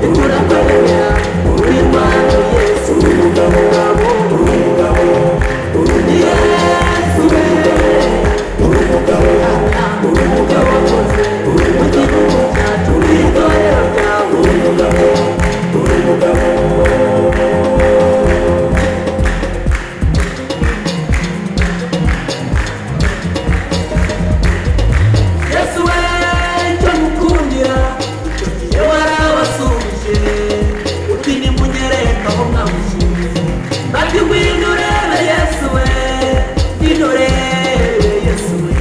uragabanya uw'imana yesu umugabo wabo umugabo yesu we umugabo umugabo wakoze umugabo cyacu witorera byawe umugabo umugabo yesu we cyo mukundira iyo warabasumbye uti nimunyereka aho mwamushyize bati ngwino urebe yesu we ngwino urebe yesu we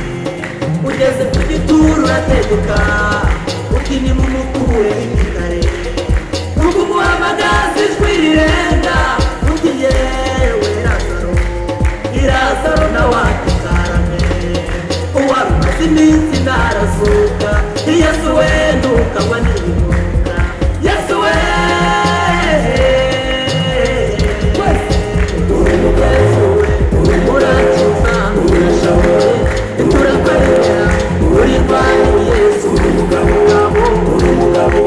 ugeze ku gituro urateguka uti nimumukure imikare nuko umuhamagaza ijwi rirenga uti yewe razaro irazaro nawe atukarame uwari umaze iminsi ntarazuka yesu we ntukanywa n'ibinyobwa yesu we yesu we urakiza urashoboye turakwereka uri kwawe yesu uri umugabo wabo uri umugabo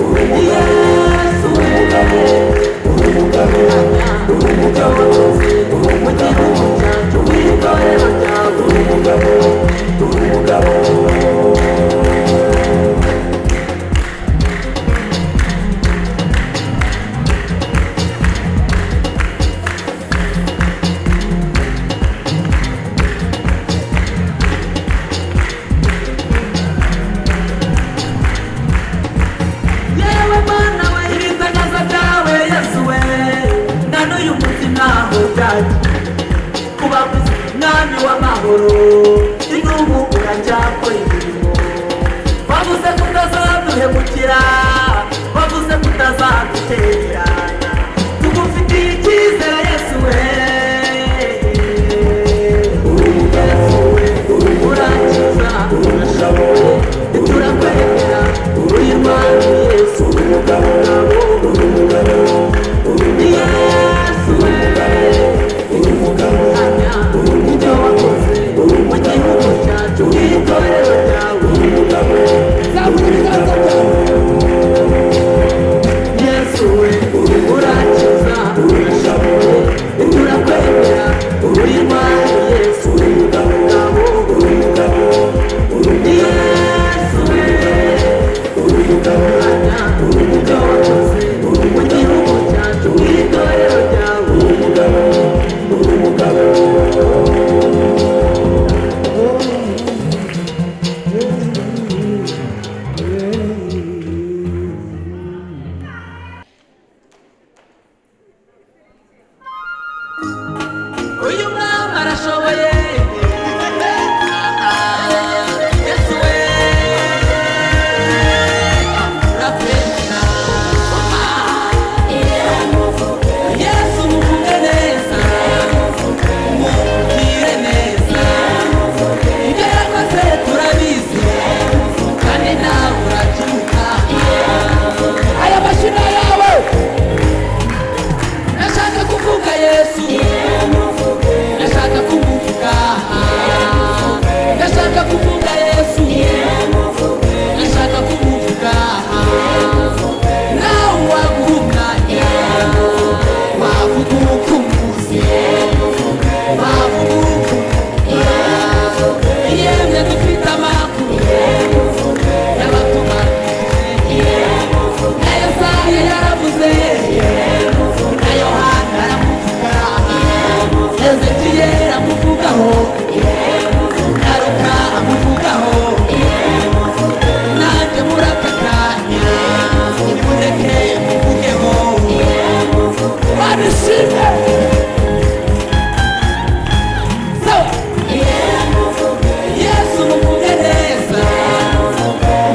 uri yesu we uri umugabo uri umugabo uri umugabo cyacu w'itorero ryawe uri umugabo uri umugabo yewe mana we ibitangaza byawe yesu we na n'uyu munsi ntaho byagiye kuba kuzi mwami w'amahoro inubu uracyakora imirimo wavuze ko utazaduhemukira wavuze ko utazadutererana tugufitiye icyizere yesu we Yesu we, urakiza urashoboye turakwereka uri imana yesu uri umugabo wabo uri umugabo uri yesu we uri umugabo uri umugabo wakoze uri mu gihugu cyacu w'itorero ryawe uri umugabo uri umugabo yesu we urakiza urashoboye turakwemera uri imana yesu uri umugabo wabo uri umugabo uri yesu we uri umugabo uri umugabo wakoze uri mu gihugu cyacu w'itorero ryawe uri umugabo uri umugabo uyu mwami arashoboye yesu we urakwemera yesu muvuge neza mubwire neza ibyo yakoze turabizi kandi nawe urabyuka aya mashina yawe nashaka kuvuga yesu nashaka kumuvuga nashaka kuvuga yesu nashaka kumuvuga nawe waguhumwa wavuga uko umuzi wavuga uko umuzi yemwe dufite amakuru y'abatumarije na yesaya yaravuze na yohana aramuvuga ezekiye aramuvugaho na ruka amuvugaho nanjye muratakanya nimureke muvugeho barishime sawa yesu muvuge neza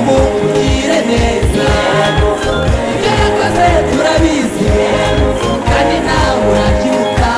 mubwire neza ibyo yakoze turabizi kandi nawe urabyibuka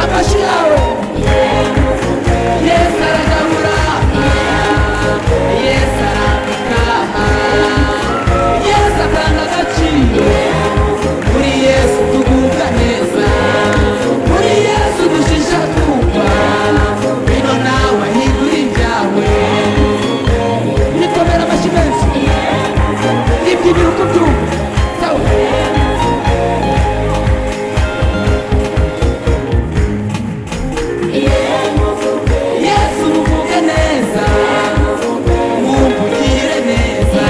amashi yawe yesu aragabura yesu arambika yesu atanga agaciro muri yesu tugubwa neza muri yesu dushisha twumva bino nawe ahindura ibyawe nikomera amashyi menshi n'iby'ibiruko byumva sawa yesu muvuge neza mumvugire neza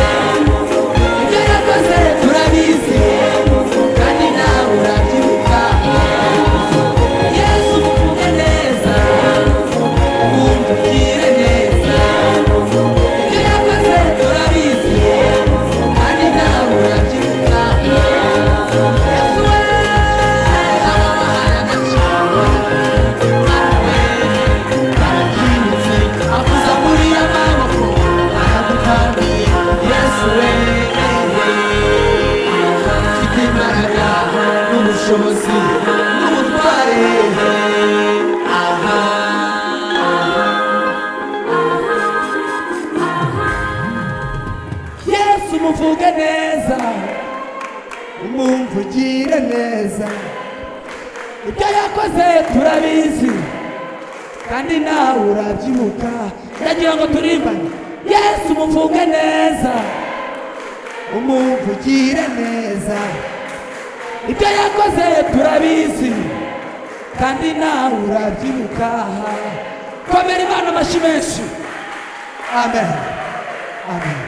ibyo yakoze turabizi kandi nawe urabyibuka yesu muvuge neza mumvugire neza ibyo yakoze turabizi kandi nawe urabyibuka yesu we ababahaye agaciro avuza muri amaboko aragutaniye yesu we mfite imbaraga n'ubushobozi n'ubutware aha yesu muvuge neza mumvugire neza ibyo yakoze turabizi kandi nawe urabyibuka ndagira ngo turimbane yesu umuvuge neza umuvugire neza ibyo yakoze turabizi kandi nawe urabyibuka komera imana amashyi menshi amen amen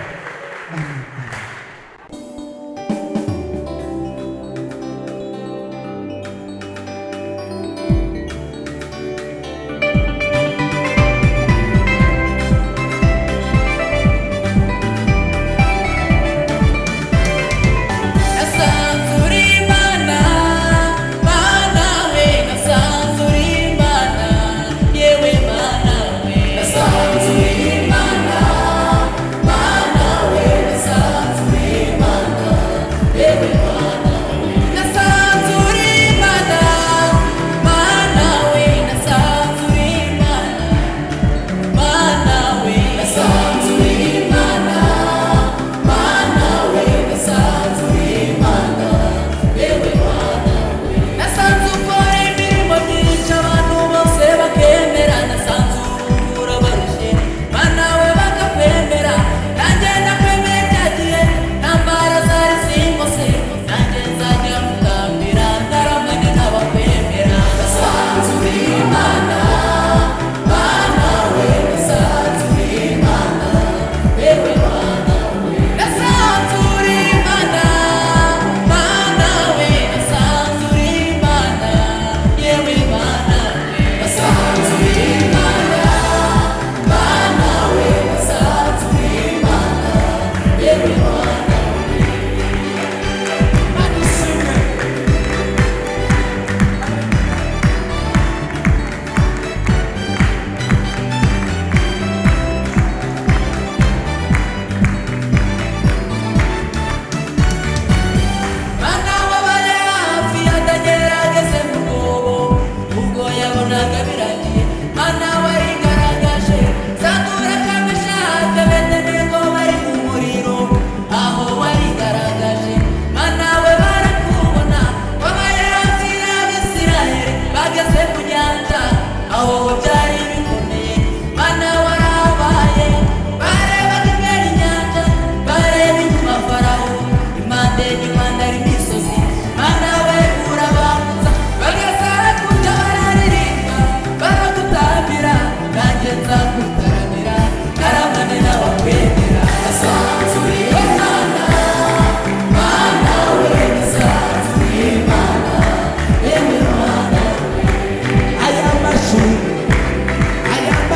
nasanzura imana mana we nasanzura imana yewe mana we nasanzura imana mana we nasanzura imana yewe mana we nasanzura imana mana we nasanzura imana mana we nasanzura imana mana we nasanzura imana yewe mana we nasanze ukora imirimo myinshi abantu bose bakemera nasanze ura barushye mana we bakakwemera nanjye ndakwemeye cya gihe ntambara zari zimose nanjye nzajya mutambira ndaramanye n'abakwemera nasanze imana mana we nasanze imana yewe mana we nasanzura imana mana we nasanzura imana yewe mana we nasanzura imana mana we nasanzura imana yewe mana we manisimu Mana wabara hafi atagerageze mu mwobo ubwo yabonaga biragiye mana warigaragaje zatura kamishaka bene nego bari mu muriro aho warigaragaje mana we barakubona wabaye hafi y'abisirayeli bageze ku nyanja aho byari bikomeye mana warabaye barebaga imbere inyanja bareba inyuma farawo impande n'impande ari imisozi mana we urabanza bagasara kujya bararirimba baragutambira nanjye nzakutaramira karamane n'abakwemera asanzure imana mana we asanzure imana yewe mana we aya mashyi Mana we,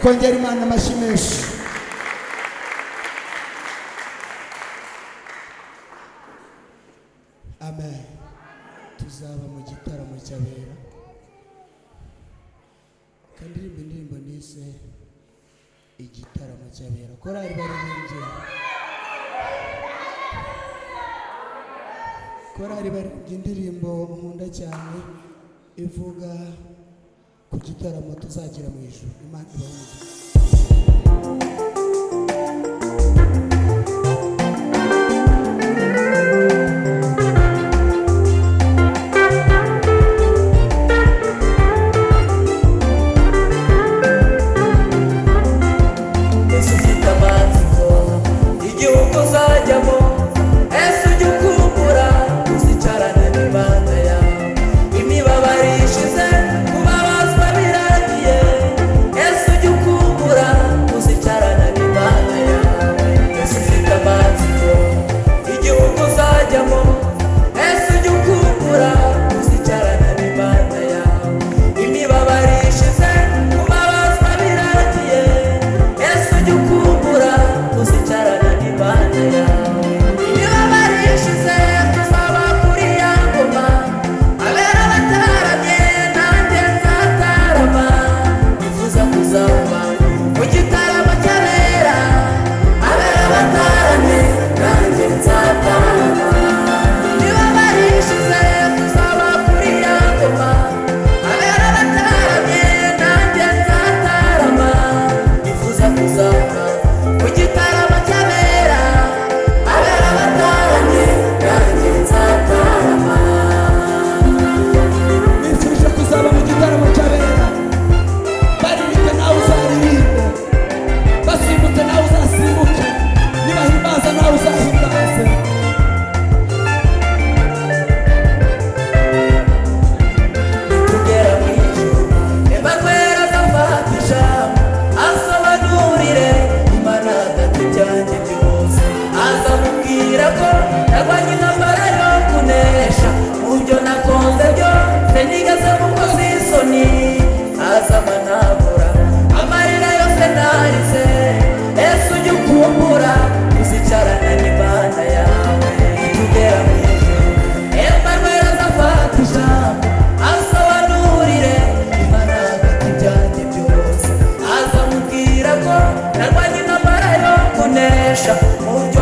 kongera imana amashyi menshi amen tuzaba mu gitaramo cy'abera kandirimba indirimbo nise igitaramo cy'abera korari baririmbye korari baririmbye indirimbo nkunda cyane ivuga ku gitaramo tuzagira mu ijoro imana ibahe umugisha Yesu ufite amatsiko igihugu uzajyamo ese ujye ukumbura uzicarane n'imana yawe imibabaro ishize kubabazwa biragiye ese ujye ukumbura uzicarane n'imana yawe Yesu ufite amatsiko igihugu uzajyamo ese ujye ukumbura uzicarane n'imana yawe imibabaro ishize kubabazwa biragiye yesu ujye ukumbura uzicarana n'imana yawe imibabaro ishize tuzaba kuri ya ngoma abera bataramye nanjye nzatarama bivuza kuzaba mu gitaramo cy'abera abera bataramye nanjye nzatarama imibabaro ishize tuzaba kuri ya ngoma abera bataramye nanjye nzatarama nifuza kuzamuka mu gitaramo cy'abera abera bataranye nanjye nzatarama nifuje kuzaba mu gitaramo cy'abera baririmbe nawe uzaririmbe basimbute nawe uzasimbuke nibahimbaza nawe uzahimbaze tugera mu ijuru reba rwera adafata ijambo asobanurire imana adata ibyanjye byose aza mubwira ko narwanye intambara yo kunesha mu byo nakunze byose nigeze mukoze isoni aza amanabura amarira yose narize ese ujye ukumbura uzicarana n'imana yawe tugera mu ijuru emmanuel azafata ijambo asobanurire imana hagati ibyanjye byose azamubwira ko narwanye intambara yo kunesha mu byo